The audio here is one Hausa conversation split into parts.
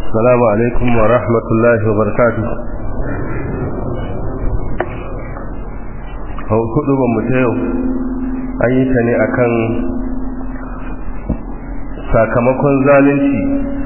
السلام عليكم ورحمة الله وبركاته hau kudu ba mu ta yau an yi ta ne akan sakamakon zalunci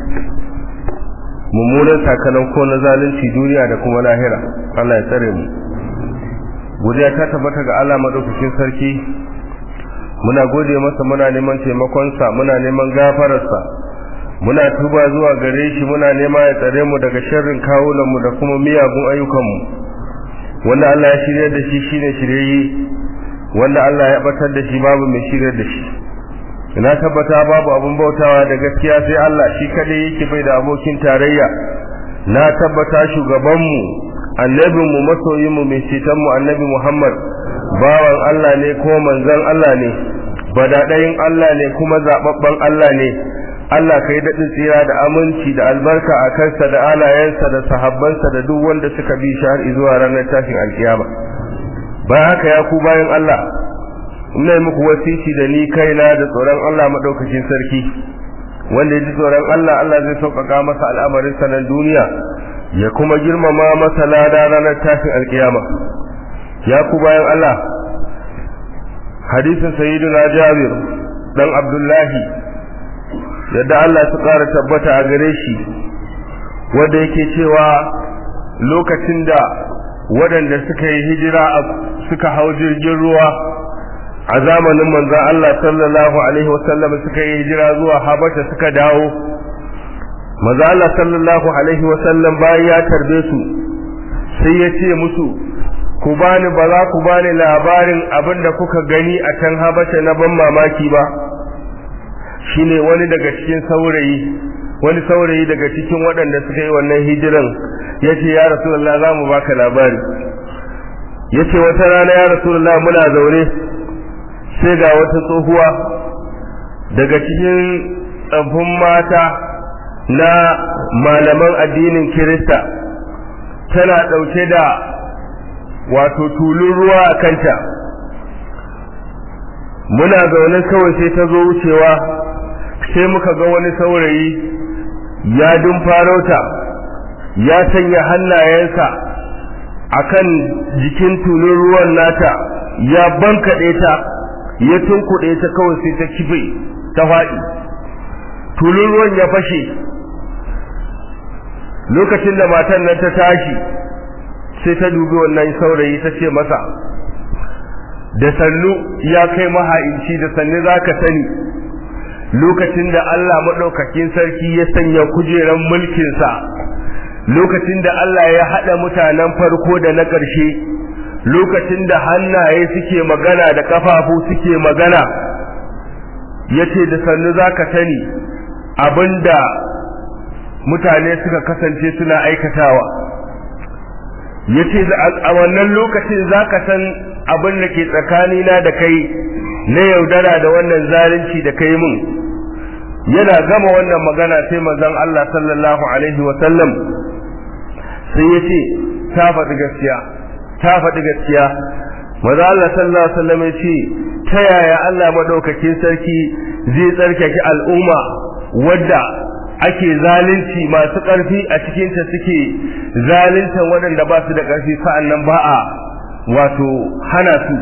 mummunan sakamako na zalunci duniya da kuma lahira Allah ya tsare mu godiya ta tabbata ga Allah madaukakin sarki muna gode masa muna neman taimakonsa muna neman gafararsa muna tuba zuwa gare shi muna nema ya tsare mu daga sharrin kawunanmu da kuma miyagun ayyukanmu wanda Allah ya shirya da shi shine shirye wanda Allah ya batar da shi babu mai shirya da shi ina tabbata babu abun bautawa da gaskiya sai Allah shi kadai yake bai da abokin tarayya na tabbata shugabanmu annabinmu masoyinmu mai cetonmu annabi Muhammad bawan Allah ne ko manzon Allah ne badadayin Allah ne kuma zababban Allah ne Allah kai daɗin tsira da aminci da albarka a kansa da alayensa da sahabbansa da duk wanda suka bi shi har zuwa ranar tashin alkiyama bayan haka ya ku bayan Allah ina muku wasiki da ni kaina da tsoron Allah madaukakin sarki wanda ya ji tsoron Allah Allah zai sauƙaƙa masa al'amarin sanan duniya ya kuma girmama masa lada ranar tashin alkiyama ya ku bayan Allah hadisin sayyidina Jabir dan Abdullahi yadda Allah su ƙara tabbata a gare shi wanda yake cewa lokacin da waɗanda suka yi hijira suka hau jirgin ruwa a zamanin manzon Allah sallallahu alaihi wasallam suka yi hijira zuwa Habasha suka dawo manzon Allah sallallahu alaihi wasallam bayan ya tarbe su sai ya ce musu ku bani ba za ku bani labarin abin da kuka gani a can Habasha na ban mamaki ba shine wani daga cikin saurayi wani saurayi daga cikin waɗanda suka yi wannan hijiran ya ce ya rasulullah za mu baka labari ya ce wata rana ya rasulullah muna zaune sai ga wata tsohuwa daga cikin tsaffin mata na malaman addinin kirista tana ɗauke da wato tulun ruwa a kanta muna zaune kawai sai ta zo wucewa sai muka ga wani saurayi ya dumfarauta ya sanya hannayensa akan jikin tulun ruwan nata ya bankaɗe ta ya tunkuɗe ta kawai sai ta kife ta faɗi tulun ruwan ya fashe lokacin da matan nan ta tashi sai ta dubi wannan saurayi ta ce masa da sannu ya kai maha'inci da sannu za ka sani lokacin da Allah maɗaukakin sarki ya sanya kujeran mulkinsa lokacin da Allah ya haɗa mutanen farko da na ƙarshe lokacin da hannaye suke magana da ƙafafu suke magana ya ce da sannu za ka sani abinda mutane suka kasance suna aikatawa ya ce a wannan lokacin za ka san abin da ke tsakanina da kai na yaudara da wannan zalunci da kai mun yana gama wannan magana sai manzon Allah sallallahu alaihi wa sallam sai ya ce ta faɗi gaskiya ta faɗi gaskiya manzon Allah sallallahu alaihi wa sallam ya ce ta yaya Allah madaukakin sarki zai tsarkake al'umma wadda ake zalunci masu ƙarfi a cikinta suke zaluntan waɗanda ba su da ƙarfi sa'an nan ba a wato hana su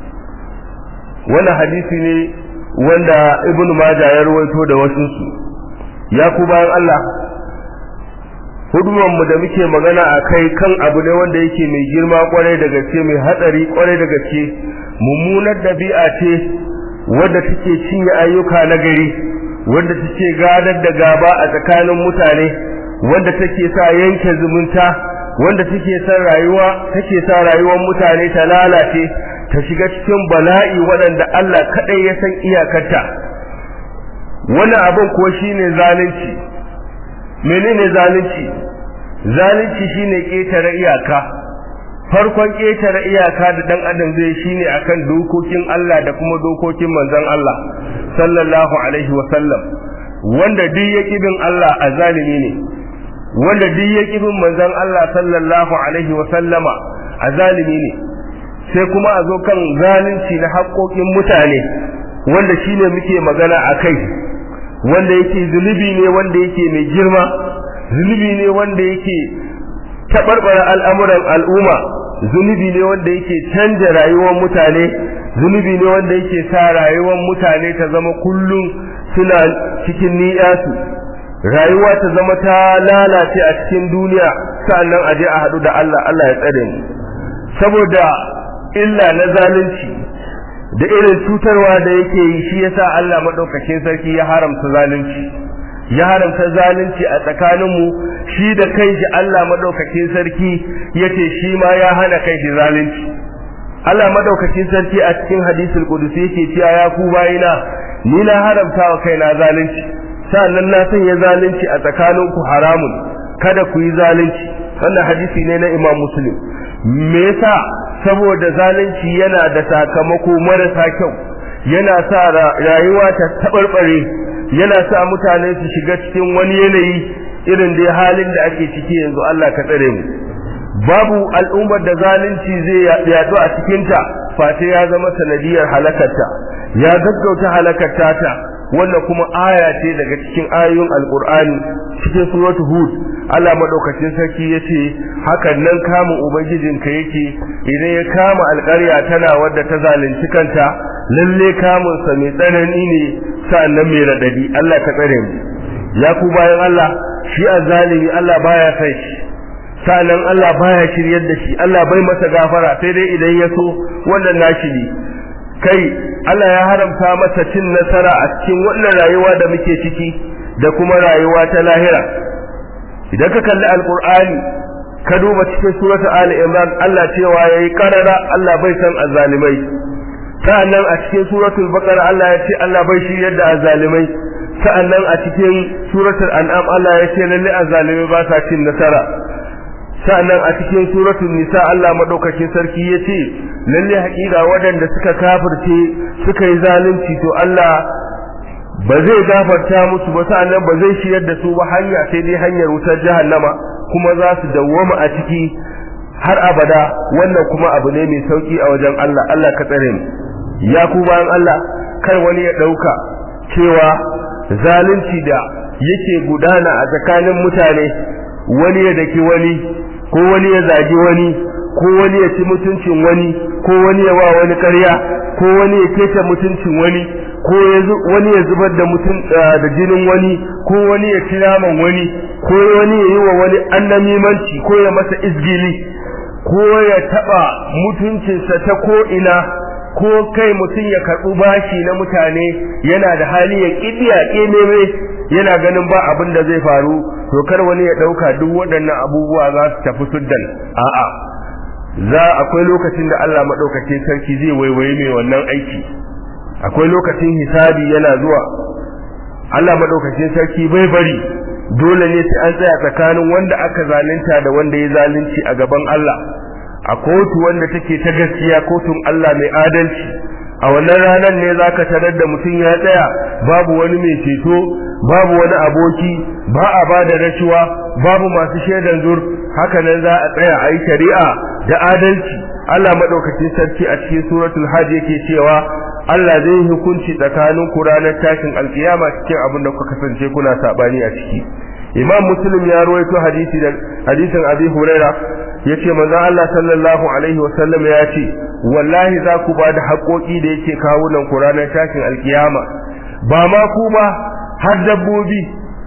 wannan hadisi ne wanda ibnu maja ya rawaito da wasu su ya ku bayan Allah huduman mu da muke magana a kai kan abu ne wanda yake mai girma kwarai da gaske mai hatsari kwarai da gaske mummunar dabi'a ce wadda take cinye ayyuka na gari wanda take gadar da gaba a tsakanin mutane wanda take sa yanke zumunta wanda take sa rayuwa take sa rayuwar mutane ta lalace ta shiga cikin bala'i waɗanda Allah kaɗai ya san iyakarta wani abin ko shine zalunci menene zalunci zalunci shine ƙetare iyaka farkon ƙetare iyaka da ɗan adam zai shine akan dokokin Allah da kuma dokokin manzon Allah sallallahu alaihi wa sallam wanda duk ya bin Allah a zalimi ne wanda duk ya bin manzon Allah sallallahu alaihi wa sallama a zalimi ne sai kuma a zo kan zalunci na haƙoƙin mutane wanda shine muke magana a kai wanda yake zunubi ne wanda yake mai girma zunubi ne wanda yake tabarbara al'amuran al'umma zunubi ne wanda yake canja rayuwar mutane zunubi ne wanda yake sa rayuwar mutane ta zama kullum suna cikin ni'yasu rayuwa ta zama ta lalace a cikin duniya sa'annan aje a haɗu da Allah Allah ya tsare mu saboda illa na zalunci da irin cutarwa da yake yi shi yasa Allah madaukakin sarki ya haramta zalunci ya haramta zalunci a tsakaninmu shi da kanshi Allah madaukakin sarki yace shi ma ya hana kanshi zalunci Allah madaukakin sarki a cikin hadisul qudusi yake cewa ya ku bayina ni na haramta wa kaina zalunci sannan na sanya zalunci a tsakaninku haramun kada ku yi zalunci wannan hadisi ne na Imam Muslim me yasa saboda zalunci yana da sakamako marasa kyau yana sa rayuwa ta tabarbare yana sa mutane su shiga cikin wani yanayi irin da halin da ake ciki yanzu Allah ka tsare mu babu al'ummar da zalunci zai yaɗu a cikinta fate ya zama sanadiyar halakarta ya gaggauta halakarta ta wannan kuma aya ce daga cikin ayoyin alkur'ani cikin suratul hud Allah madaukakin sarki yace hakan nan kamun ubangijinka yake idan ya kama alƙarya tana wadda ta zalunci kanta lalle kamun sa mai tsanani ne sa'annan mai radadi Allah ka tsare mu ya ku bayan Allah shi azzalimi Allah baya sai shi sa'annan Allah baya shiryar da shi Allah bai masa gafara sai dai idan ya so wannan nashi ne kai Allah ya haramta masa cin nasara a cikin wannan rayuwa da muke ciki da kuma rayuwa ta lahira idan ka kalli alqur'ani ka duba cikin surata ali imran Allah cewa yayi karara Allah bai san azzalimai sa'annan a cikin suratul baqara Allah ya ce Allah bai shi yadda azzalimai sa'annan a cikin suratul an'am Allah ya ce lalle azzalimai ba sa cin nasara sa'annan a cikin suratul nisa Allah madaukakin sarki yace lalle haƙiƙa waɗanda suka kafirce suka yi zalunci to Allah ba zai gafarta musu ba sa'annan ba zai shiyar da su ba hanya sai dai hanyar wutar jahannama kuma za su dawwama a ciki har abada wannan kuma abu ne mai sauki a wajen Allah Allah ka tsare mu ya ku bayan Allah kar wani ya ɗauka cewa zalunci da yake gudana a tsakanin mutane wani ya daki wani ko wani ya zagi wani ko wani ya ci mutuncin wani ko wani ya wa wani ƙarya ko wani ya keta mutuncin wani ko wani ya zubar da mutun da jinin wani ko wani ya ci naman wani ko wani ya yi wa wani annamimanci ko ya masa izgili ko ya taba mutuncinsa ta ko ina ko kai mutum ya karɓi bashi na mutane yana da hali ya kidiya ƙememe yana ganin ba abin da zai faru to kar wani ya ɗauka duk waɗannan abubuwa za su tafi suddan a'a za akwai lokacin da Allah maɗaukacin sarki zai waiwaye mai wannan aiki akwai lokacin hisabi yana zuwa Allah maɗaukacin sarki bai bari dole ne sai an tsaya tsakanin wanda aka zalunta da wanda ya zalunci a gaban Allah a kotu wanda take ta gaskiya kotun Allah mai adalci a wannan ranar ne zaka tarar da mutum ya tsaya babu wani mai ceto babu wani aboki ba a ba da rashuwa babu masu shaidan zur haka nan za a tsaya a yi shari'a da adalci Allah madaukakin sarki a cikin suratul hajj yake cewa Allah zai yi hukunci tsakanin ku ranar tashin alkiyama cikin abin da kuka kasance kuna sabani a ciki Imam Muslim ya rawaito hadisi da hadisin Abi Huraira yace manzo Allah sallallahu alaihi wasallam ya ce wallahi za ku ba da haƙoƙi da yake kawo nan ku ranar tashin alkiyama ba ma ku ba har dabbobi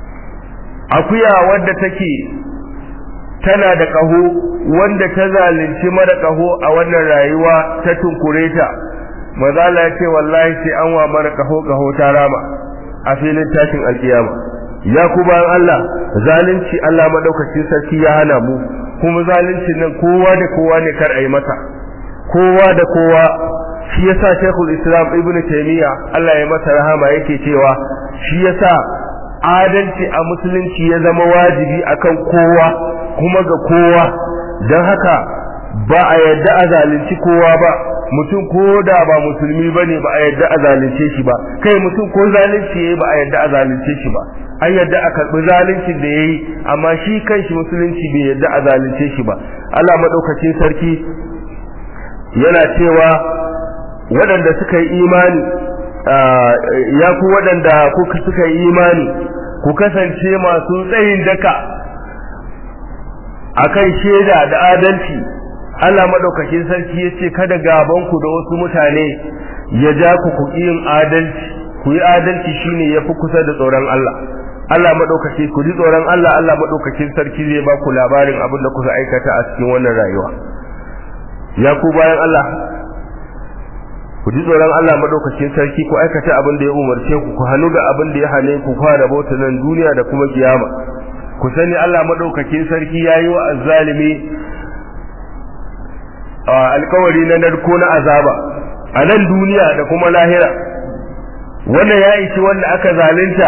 akuya wadda take tana da ƙaho wanda ta zalunci mara ƙaho a wannan rayuwa ta tunkure ta mazala ya ce wallahi sai an wa mara ƙaho ƙaho ta rama a filin tashin alkiyama ya ku bayan Allah zalunci Allah madaukakin sarki ya hana mu kuma zalunci nan kowa da kowa ne kar a yi masa kowa da kowa shi yasa Sheikhul Islam Ibn Taymiyyah Allah ya masa rahama yake cewa shi yasa adalci a musulunci ya zama wajibi akan kowa kuma ga kowa don haka ba a yadda a zalunci kowa ba mutum ko da ba musulmi ba ne ba a yadda a zalunce shi ba kai mutum ko zalunci ya yi ba a yadda a zalunce shi ba an yadda a karɓi zaluncin da ya yi amma shi kanshi musulunci bai yadda a zalunce shi ba Allah maɗaukacin sarki yana cewa waɗanda suka yi imani ya ku waɗanda kuka suka yi imani ku kasance masu tsayin daka akan shaida da adalci Allah madaukakin sarki yace kada gaban ku da wasu mutane ya ja ku ku yin adalci ku yi adalci shine yafi kusa da tsoron Allah Allah madaukake ku ji tsoron Allah Allah madaukakin sarki zai ba ku labarin abin da kuka aikata a cikin wannan rayuwa ya ku bayan Allah ku ji tsoron Allah madaukakin sarki ku aikata abin da ya umarce ku ku hannu da abin da ya hane ku fara bauta nan duniya da kuma kiyama ku sani Allah madaukakin sarki yayi wa azzalimi alkawari na narko na azaba a nan duniya da kuma lahira wannan ya ishi wanda aka zalunta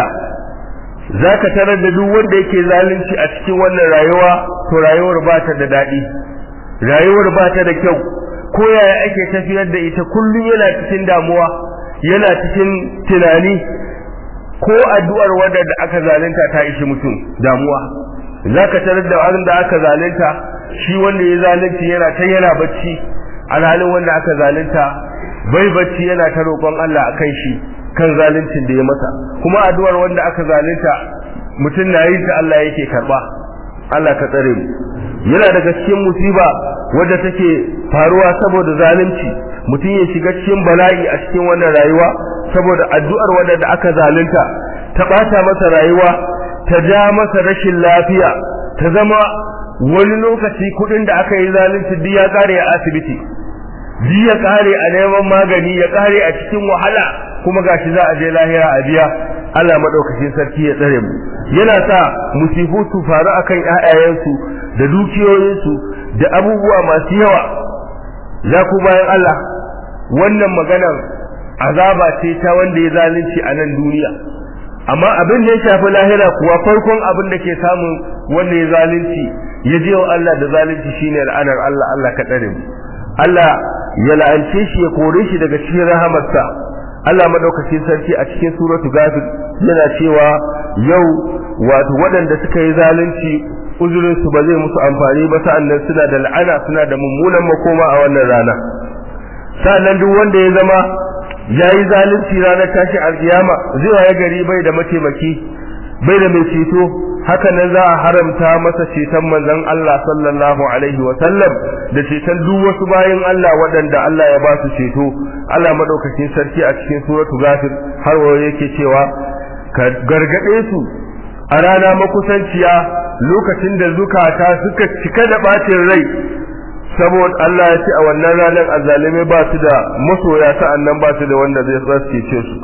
zaka tarar da duk wanda yake zalunci a cikin wannan rayuwa to rayuwar ba ta da daɗi rayuwar ba ta da kyau ko yaya ake tafiyar da ita kullum yana cikin damuwa yana cikin tunani ko addu'ar wanda da aka zalunta ta ishi mutum damuwa zaka tarar da wanda aka zalunta shi wanda ya zalunci yana ta yana bacci alhalin wanda aka zalunta bai bacci yana ta roƙon Allah akan shi kan zaluncin da ya masa kuma addu'ar wanda aka zalunta mutum na yin ta Allah yake karba Allah ka tsare mu yana daga cikin musiba wadda take faruwa saboda zalunci mutum ya shiga cikin bala'i a cikin wannan rayuwa saboda addu'ar wadda da aka zalunta ta bata masa rayuwa ta ja masa rashin lafiya ta zama wani lokaci kudin da aka yi zalunci duk ya kare a asibiti duk ya kare a neman magani ya kare a cikin wahala kuma gashi za a je lahira a biya Allah madaukakin sarki ya tsare mu yana sa musifu su faru akan ƴaƴayensu da dukiyoyinsu da abubuwa masu yawa ya ku bayan Allah wannan maganar azaba ce ta wanda ya zalunci a nan duniya amma abin da ya shafi lahira kuwa farkon abin da ke samun wanda ya zalunci ya je wa Allah da zalunci shine la'anar Allah Allah ka tsare mu Allah ya la'ance shi ya kore shi daga cikin rahamarsa Allah madaukakin sarki a cikin suratu gafir yana cewa yau wato waɗanda suka yi zalunci uzurin su ba zai musu amfani ba sa'annan suna da la'ana suna da mummunan makoma a wannan rana sa'annan duk wanda ya zama ya yi zalunci ranar tashi alkiyama zai waye gari bai da mataimaki bai da mai ceto haka nan za a haramta masa ceton manzon Allah sallallahu alaihi wa sallam da ceton duk wasu bayan Allah waɗanda Allah ya ba su ceto Allah madaukakin sarki a cikin suratu ghafir har wa yake cewa ka gargade su a rana makusanciya lokacin da zukata suka cika da bacin rai saboda Allah ya ce a wannan ranar azzalime ba su da masoya sa'annan ba su da wanda zai cece su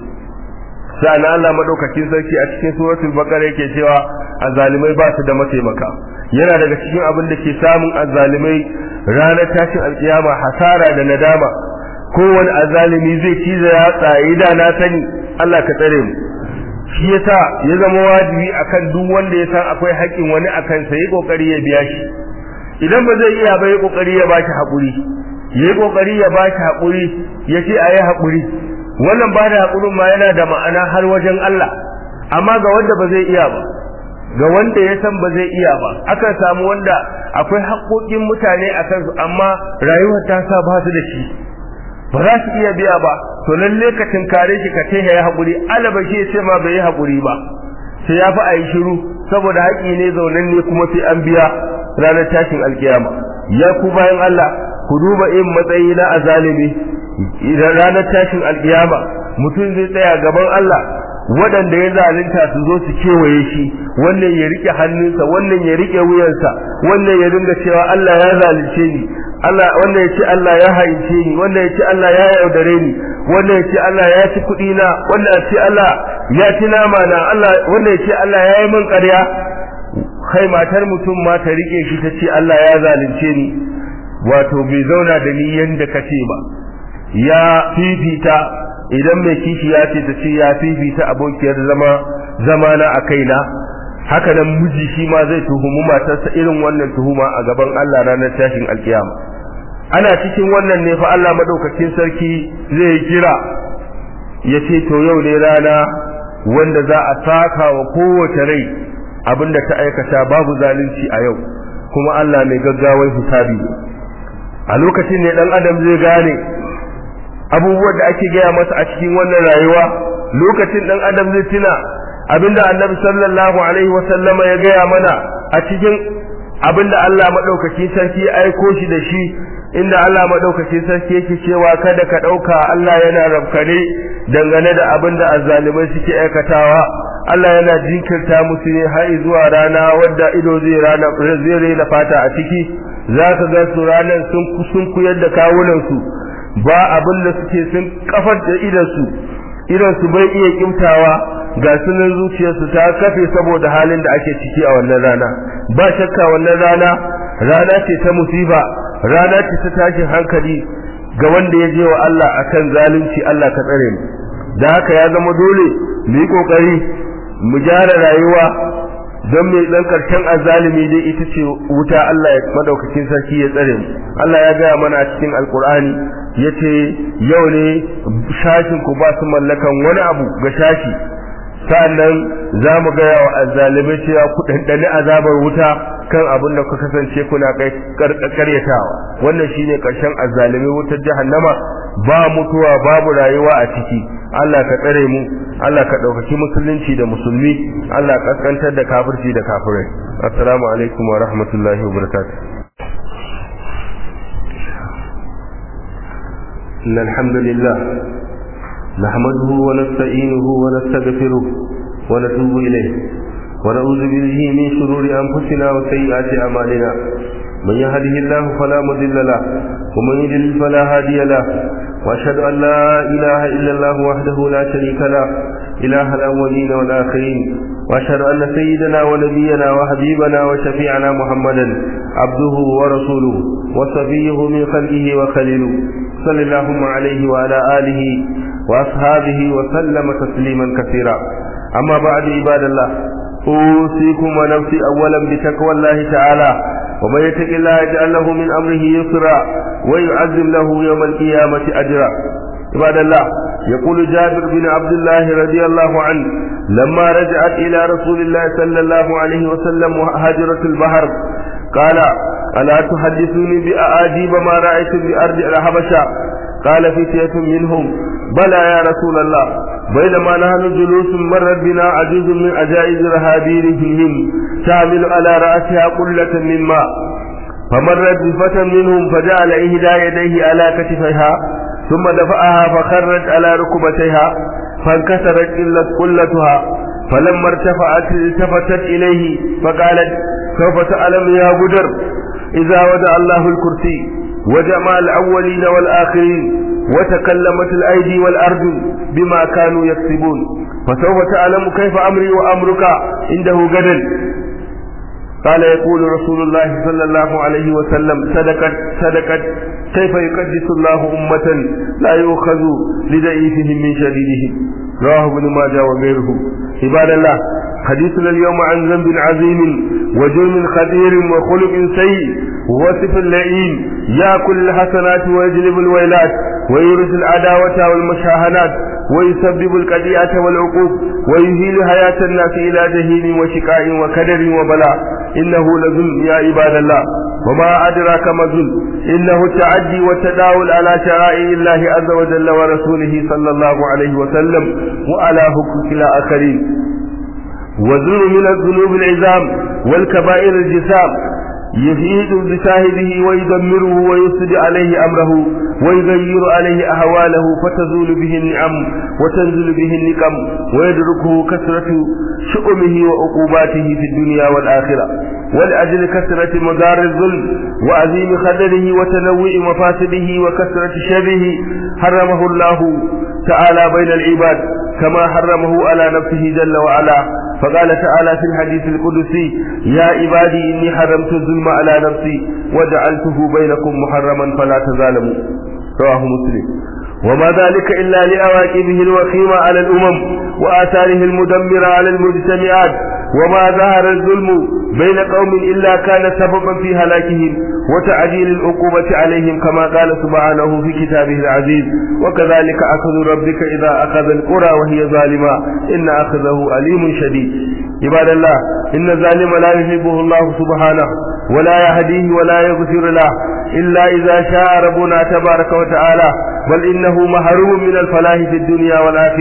sa'an Allah madaukakin sarki a cikin suratul baqara yake cewa azzalimai ba su da mataimaka yana daga cikin abin da ke samun azzalimai ranar tashin alkiyama hasara da nadama kowane azzalimi zai ciza ya tsaye da na sani Allah ka tsare mu shi yasa ya zama wajibi akan duk wanda ya san akwai haƙƙin wani akan sa yi kokari ya biya shi idan ba zai iya ba yi kokari ya baki haƙuri yi kokari ya baki haƙuri ya ce ayi haƙuri wannan ba da haƙurin ma yana da ma'ana har wajen Allah amma ga wanda ba zai iya ba ga wanda ya san ba zai iya ba akan samu wanda akwai haƙoƙin mutane a kansu amma rayuwar ta sa ba su da shi ba za su iya biya ba to lalle ka tinkare shi ka taya ya haƙuri alaba shi ya ce ma bai yi haƙuri ba sai ya fi a yi shiru saboda haƙi ne zaunan ne kuma sai an biya ranar tashin alkiyama ya ku bayan Allah ku duba in matsayi na azalimi idan ranar tashin alkiyama mutum zai tsaya gaban Allah waɗanda ya zalunta su zo su kewaye shi wannan ya rike hannunsa wannan ya rike wuyansa wannan ya dinga cewa Allah ya zalunce ni Allah wannan ya ce Allah ya haince ni wannan ya ce Allah ya yaudare ni wannan ya ce Allah ya ci kuɗi na wannan ya ce Allah ya ci nama na Allah wannan ya ce Allah ya yi min ƙarya kai matar mutum ma ta rike shi ta ce Allah ya zalunce ni wato bai zauna da ni yanda kace ba ya fifita idan mai kishi ya ce ta ce ya fifita abokiyar zama zamana a kaina haka nan miji shi ma zai tuhumi matarsa irin wannan tuhuma a gaban Allah ranar tashin alkiyama ana cikin wannan ne fa Allah madaukakin sarki zai kira ya ce to yau ne rana wanda za a saka wa kowace rai abinda ta aikata babu zalunci a yau kuma Allah mai gaggawar hisabi a lokacin ne dan adam zai gane abubuwan da ake gaya masa a cikin wannan rayuwa lokacin dan adam zai tuna abinda annabi sallallahu alaihi wasallama ya gaya mana a cikin abinda Allah madaukakin sarki ya aiko shi da shi inda Allah madaukakin sarki yake cewa kada ka dauka Allah yana rabkane dangane da abinda azzalimai suke aikatawa Allah yana jinkirta musu ne har zuwa rana wadda ido zai rana zai rena fata a ciki zaka ga su ranan sun sun kuyar da kawunan su ba abin da suke sun kafar da idan su idan su bai iya kimtawa ga sunan zuciyarsu ta kafe saboda halin da ake ciki a wannan rana ba shakka wannan rana rana ce ta musiba rana ce ta tashin hankali ga wanda ya je wa Allah akan zalunci Allah ka tsare mu da haka ya zama dole mu yi kokari mu gyara rayuwa don mai dan karshen azalimi dai ita ce wuta Allah ya madaukakin sarki ya tsare mu Allah ya gaya mana a cikin alkur'ani yace yau ne shashin ku ba su mallakan wani abu ga shashi sannan za mu gaya wa azzalimai cewa ku ɗanɗani azabar wuta kan abin da ku kasance kuna karyatawa wannan shine ƙarshen azzalimai wutar jahannama ba mutuwa babu rayuwa a ciki Allah ka tsare mu Allah ka ɗaukaki musulunci da musulmi Allah ka kaskantar da kafirci da kafirai assalamu alaikum wa rahmatullahi wa barakatuh إن الحمد لله نحمده ونستعينه ونستغفره ونتوب إليه ونعوذ به من شرور أنفسنا وسيئات أعمالنا من يهده الله فلا مضل له ومن يضلل فلا هادي له وأشهد أن لا إله إلا الله وحده لا شريك له إله الأولين والآخرين وأشهد أن سيدنا ونبينا وحبيبنا وشفيعنا محمدا عبده ورسوله وصفيه من خلقه وخليله صلى اللهم عليه وعلى آله وأصحابه وسلم تسليما كثيرا أما بعد عباد الله أوصيكم ونفسي أولا بتقوى الله تعالى ومن يتق الله يجعل له من أمره يسرا ويعزم له يوم القيامة أجرا عباد الله يقول جابر بن عبد الله رضي الله عنه لما رجعت إلى رسول الله صلى الله عليه وسلم هاجرة البحر قال ألا تحدثوني بأعاجيب ما رأيتم بأرض الحبشة قال فتية منهم بلى يا رسول الله بينما نحن جلوس مرت بنا عجوز من عجائز رهابيرهم تعمل على رأسها قلة من ماء فمرت بفتى منهم فجعل إهدى يديه على كتفيها ثم دفعها فخرت على ركبتيها فانكسرت إلا قلتها فلما ارتفعت التفتت إليه فقالت سوف تعلم يا بدر إذا ودع الله الكرسي وجمع الأولين والآخرين وتكلمت الأيدي والأرض بما كانوا يكسبون فسوف تعلم كيف أمري وأمرك عنده غدا قال يقول رسول الله صلى الله عليه وسلم صدقت صدقت كيف يقدس الله أمة لا يؤخذ لضعيفهم من شديدهم رواه ابن ماجه وغيره عباد الله حديثنا اليوم عن ذنب عظيم وجرم خطير وخلق سيء ووصف اللئيم ياكل الحسنات ويجلب الويلات ويورث العداوة والمشاهنات ويسبب القضية والعقوق ويهيل حياة الناس إلى جهيل وشقاء وكدر وبلاء إنه لظلم يا عباد الله وما أدراك ما ظلم إنه التعدي والتداول على شرائع الله عز وجل ورسوله صلى الله عليه وسلم وعلى حقوق الآخرين وظلم من الذنوب العظام والكبائر الجسام يفيد بشاهده ويدمره ويفسد عليه أمره ويغير عليه أهواله فتزول به النعم وتنزل به النقم ويدركه كثرة شؤمه وعقوباته في الدنيا والآخرة ولأجل كثرة مدار الظلم وعظيم خدره وتنوع مفاسده وكثرة شره حرمه الله تعالى بين العباد كما حرمه على نفسه جل وعلا فقال تعالى في الحديث القدسي يا عبادي إني حرمت الظلم على نفسي وجعلته بينكم محرما فلا تظالموا رواه مسلم وما ذلك إلا لأواكبه الوخيمة على الأمم وآثاره المدمرة على المجتمعات وما ظهر الظلم بين قوم إلا كان سببا في هلاكهم وتعجيل العقوبة عليهم كما قال سبحانه في كتابه العزيز وكذلك أخذ ربك إذا أخذ القرى وهي ظالمة إن أخذه أليم شديد عباد الله إن الظالم لا يحبه الله سبحانه ولا يهديه ولا يغفر له إلا إذا شاء ربنا تبارك وتعالى بل إنه محروم من الفلاح في الدنيا والآخرة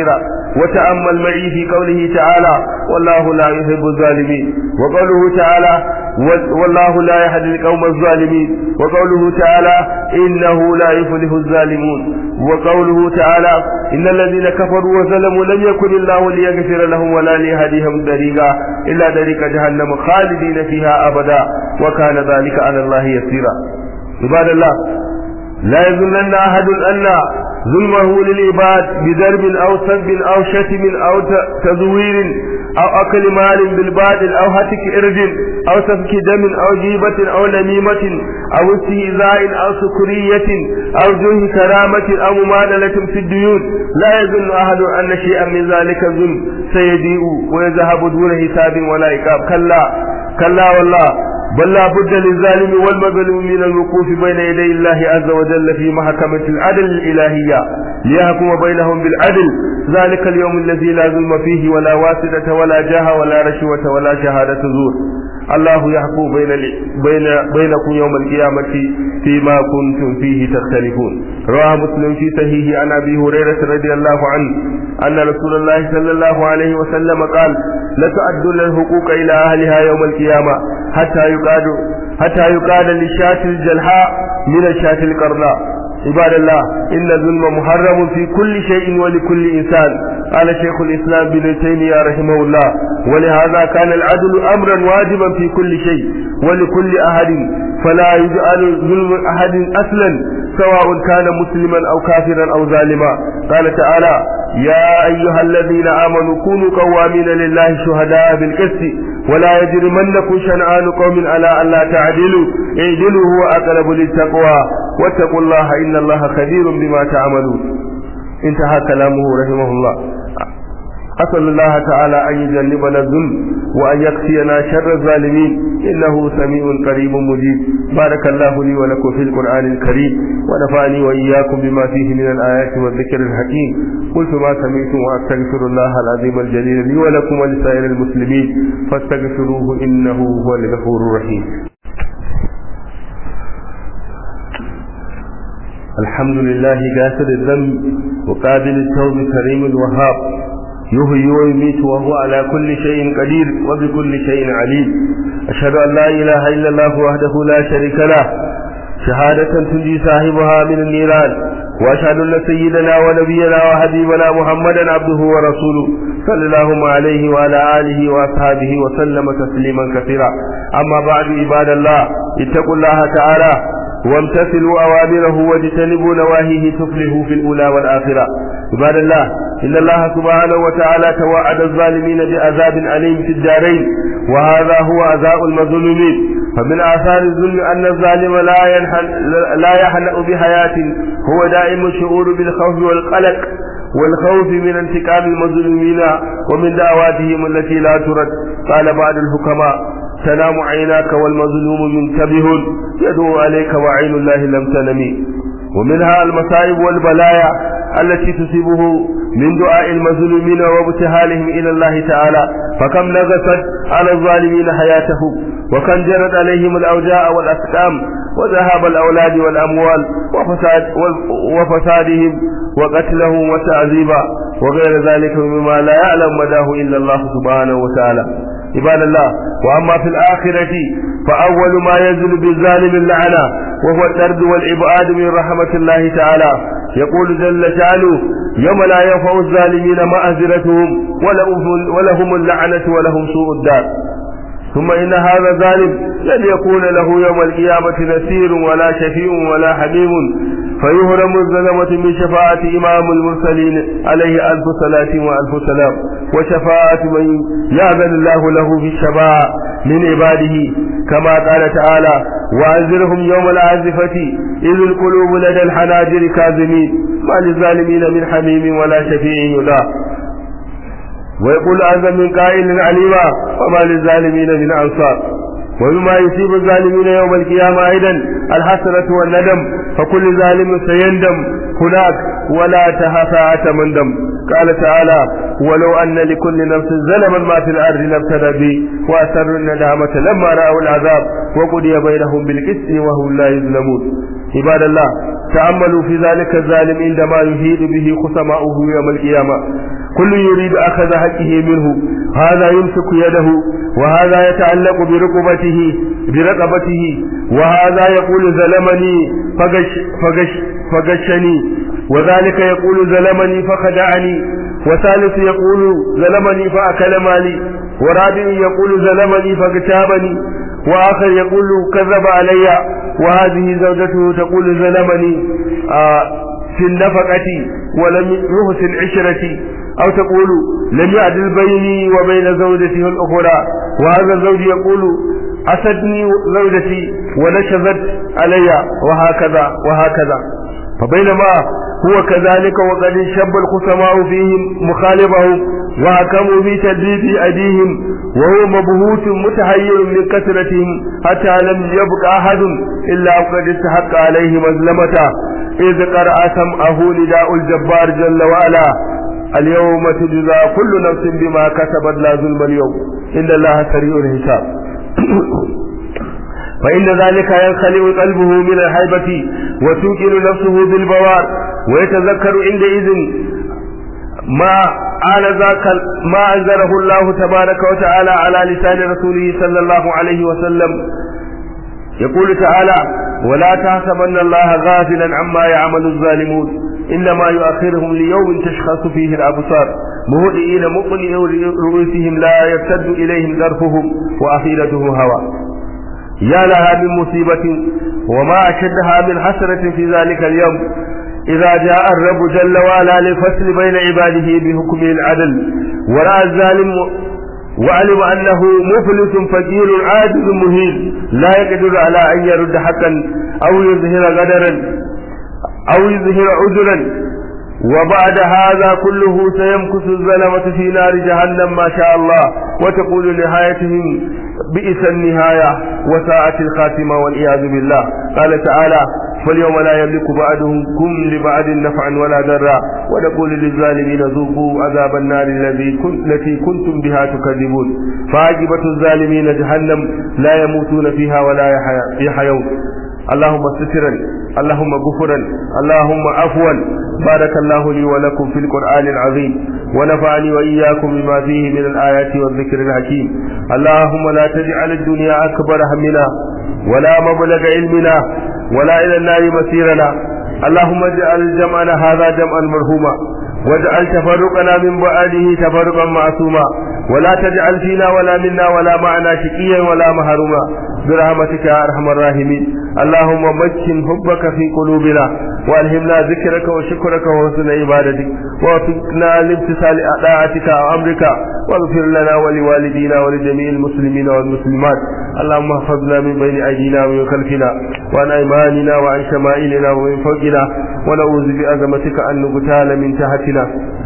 وتأمل معي في قوله تعالى والله لا يحب الظالمين وقوله تعالى والله لا يهدي القوم الظالمين وقوله تعالى إنه لا يفلح الظالمون وقوله تعالى إن الذين كفروا وظلموا لم يكن الله ليغفر لهم ولا ليهديهم طريقا إلا طريق جهنم خالدين فيها أبدا وكان ذلك على الله يسيرا عباد الله لا يظنن أحد أن ظلمه للعباد بضرب أو سب أو شتم أو تزوير أو أكل مال بالباطل أو هتك إرج أو سفك دم أو جيبة أو نميمة أو استهزاء أو سكرية أو جه كرامة أو مماثلة في الديون لا يظن أحد أن شيئا من ذلك الظلم سيضيء ويذهب دون حساب ولا عقاب كلا كلا والله بل لا بد للظالم والمظلوم من الوقوف بين يدي الله عز وجل في محكمة العدل الإلهية ليحكم بينهم بالعدل ذلك اليوم الذي لا ظلم فيه ولا واسطة ولا جاه ولا رشوة ولا شهادة زور الله يحكم بين بين بينكم يوم القيامة فيما كنتم فيه تختلفون رواه مسلم في صحيح عن ابي هريرة رضي الله عنه أن رسول الله صلى الله عليه وسلم قال لتؤدون الحقوق إلى أهلها يوم القيامة حتى يقاد حتى يقاد للشاة الجلحاء من الشاة القرناء عباد الله إن الظلم محرم في كل شيء ولكل إنسان قال شيخ الإسلام بن تيمية رحمه الله ولهذا كان العدل أمرا واجبا في كل شيء ولكل أحد فلا يجعل ظلم أحد أصلا سواء كان مسلما أو كافرا أو ظالما قال تعالى يا أيها الذين آمنوا كونوا قوامين لله شهداء بالقسط ولا يجرمنكم شنآن قوم على ألا تعدلوا اعدلوا هو أقرب للتقوى واتقوا الله إن الله خبير بما تعملون انتهى كلامه رحمه الله أسأل الله تعالى أن يجنبنا الظلم وأن يكفينا شر الظالمين إنه سميع قريب مجيب بارك الله لي ولكم في القرآن الكريم ونفعني وإياكم بما فيه من الآيات والذكر الحكيم قلت ما سمعتم وأستغفر الله العظيم الجليل لي ولكم ولسائر المسلمين فاستغفروه إنه هو الغفور الرحيم الحمد لله غافر الذنب وقابل التوب كريم الوهاب يحيي ويميت وهو على كل شيء قدير وبكل شيء عليم أشهد أن لا إله إلا الله وحده لا شريك له شهادة تنجي صاحبها من النيران وأشهد أن سيدنا ونبينا وحبيبنا محمدا عبده ورسوله صلى الله عليه وعلى آله وأصحابه وسلم تسليما كثيرا أما بعد عباد الله اتقوا الله تعالى وامتثلوا أوامره واجتنبوا نواهيه تفلحوا في الأولى والآخرة عباد الله إن الله سبحانه وتعالى توعد الظالمين بعذاب أليم في الدارين وهذا هو عزاء المظلومين فمن آثار الظلم أن الظالم لا ينحل لا يحلأ بحياة هو دائم الشعور بالخوف والقلق والخوف من انتقام المظلومين ومن دعواتهم التي لا ترد قال بعض الحكماء تنام عيناك والمظلوم منتبه يدعو عليك وعين الله لم تنمي ومنها المصائب والبلايا التي تصيبه من دعاء المظلومين وابتهالهم إلى الله تعالى فكم نغست على الظالمين حياتهم وكم جرت عليهم الأوجاع والأسقام وذهاب الأولاد والأموال وفساد وفسادهم وقتلهم وتعذيبا وغير ذلك مما لا يعلم مداه إلا الله سبحانه وتعالى عباد الله وأما في الآخرة فأول ما ينزل بالظالم اللعنة وهو الطرد والإبعاد من رحمة الله تعالى يقول جل شأنه يوم لا ينفع الظالمين معذرتهم ولهم اللعنة ولهم سوء الدار ثم إن هذا الظالم لن يكون له يوم القيامة نسير ولا شفيع ولا حميم فيهرم الظلمة من شفاعة إمام المرسلين عليه ألف صلاة وألف سلام وشفاعة من يأذن الله له في الشفاعة من عباده كما قال تعالى وأنذرهم يوم العازفة إذ القلوب لدى الحناجر كاظمين ما للظالمين من حميم ولا شفيع يداه ويقول أعظم من قائل عليما وما للظالمين من أنصار وبما يصيب الظالمين يوم القيامة أيضا الحسرة والندم فكل ظالم سيندم هناك ولا تهفاءة من دم قال تعالى ولو أن لكل نفس ظلما ما في الأرض لابتدى به وأسروا الندامة لما رأوا العذاب وقضي بينهم بالقسط وهم لا يظلمون عباد الله تأملوا في ذلك الظالم عندما يهيد به خصماؤه يوم القيامة كل يريد أخذ حقه منه هذا يمسك يده وهذا يتعلق برقبته برقبته وهذا يقول ظلمني فغش فغش فغشني وذلك يقول ظلمني فخدعني وثالث يقول ظلمني فأكل مالي ورابع يقول ظلمني فاغتابني وآخر يقول كذب علي وهذه زوجته تقول ظلمني آه في النفقة ولم يحسن عشرتي أو تقول لم يعدل بيني وبين زوجتي الأخرى وهذا الزوج يقول أسدني زوجتي ونشذت علي وهكذا وهكذا فبينما هو كذلك وقد شب الخصماء فيهم مخالفهم وحكموا في تدريب أيديهم وهو مبهوت متحير من كثرتهم حتى لم يبق أحد إلا وقد استحق عليه مظلمته إذ قرأ سمعه نداء الجبار جل وعلا اليوم تجزى كل نفس بما كسبت لا ظلم اليوم إن الله سريع الحساب فإن ذلك ينخلع قلبه من الهيبة وتوكل نفسه بالبوار ويتذكر عندئذ ما آل ذاك ما أنزله الله تبارك وتعالى على لسان رسوله صلى الله عليه وسلم يقول تعالى ولا تحسبن الله غافلا عما يعمل الظالمون إنما يؤخرهم ليوم تشخص فيه الأبصار مهدئين مقنعي رؤوسهم لا يرتد إليهم ذرفهم وأفئدته هوى يا لها من مصيبة وما أشدها من حسرة في ذلك اليوم إذا جاء الرب جل وعلا للفصل بين عباده بحكم العدل ورأى الظالم وعلم أنه مفلس فقير عاجز مهين لا يقدر على أن يرد حقا أو يظهر غدرا أو يظهر عذرا وبعد هذا كله سيمكث الظلمة في نار جهنم ما شاء الله وتقول نهايتهم بئس النهاية وساءت الخاتمة والعياذ بالله قال تعالى فاليوم لا يملك بعدهم كم لبعد نفعا ولا ضرا ونقول للظالمين ذوقوا عذاب النار الذي كنت التي كنتم بها تكذبون فعاقبة الظالمين جهنم لا يموتون فيها ولا يحيون اللهم سترا اللهم غفرا اللهم عفوا بارك الله لي ولكم في القرآن العظيم ونفعني وإياكم بما فيه من الآيات والذكر الحكيم اللهم لا تجعل الدنيا أكبر همنا ولا مبلغ علمنا ولا إلى النار مسيرنا اللهم اجعل جمعنا هذا جمعا مرحوما واجعل تفرقنا من بعده تفرقا معصوما ولا تجعل فينا ولا منا ولا معنا شقيا ولا محروما برحمتك يا ارحم الراحمين اللهم مكن حبك في قلوبنا والهمنا ذكرك وشكرك وحسن عبادتك ووفقنا لامتثال طاعتك وامرك واغفر لنا ولوالدينا ولجميع المسلمين والمسلمات اللهم احفظنا من بين ايدينا ومن خلفنا وعن ايماننا وعن شمائلنا ومن فوقنا ونعوذ بعظمتك ان نغتال من تحتنا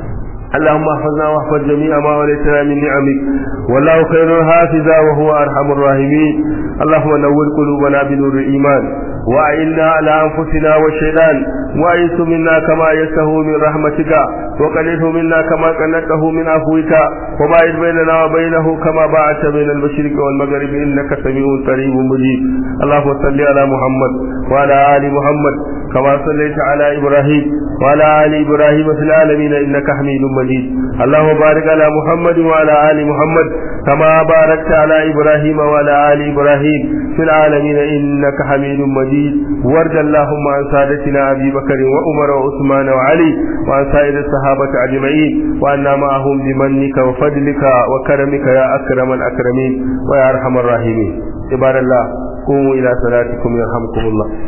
اللهم احفظنا واحفظ جميع ما وليتنا من نعمك والله خير حافظا وهو ارحم الراحمين اللهم نور قلوبنا بنور الايمان وأعنا على أنفسنا والشيطان وأيس منا كما يسه من رحمتك وقلله منا كما قنته من عفوك وباعد بيننا وبينه كما باعدت بين المشرق والمغرب إنك سميع قريب مجيب اللهم صل على محمد وعلى آل محمد كما صليت على إبراهيم وعلى آل إبراهيم في العالمين إنك حميد مجيد اللهم بارك على محمد وعلى آل محمد كما باركت على إبراهيم وعلى آل إبراهيم في العالمين إنك حميد مجيد وارض اللهم عن سادتنا أبي بكر وعمر وعثمان وعلي وعن سائر الصحابة أجمعين وأنا معهم بمنك وفضلك وكرمك يا أكرم الأكرمين ويا أرحم الراحمين عباد الله قوموا إلى صلاتكم يرحمكم الله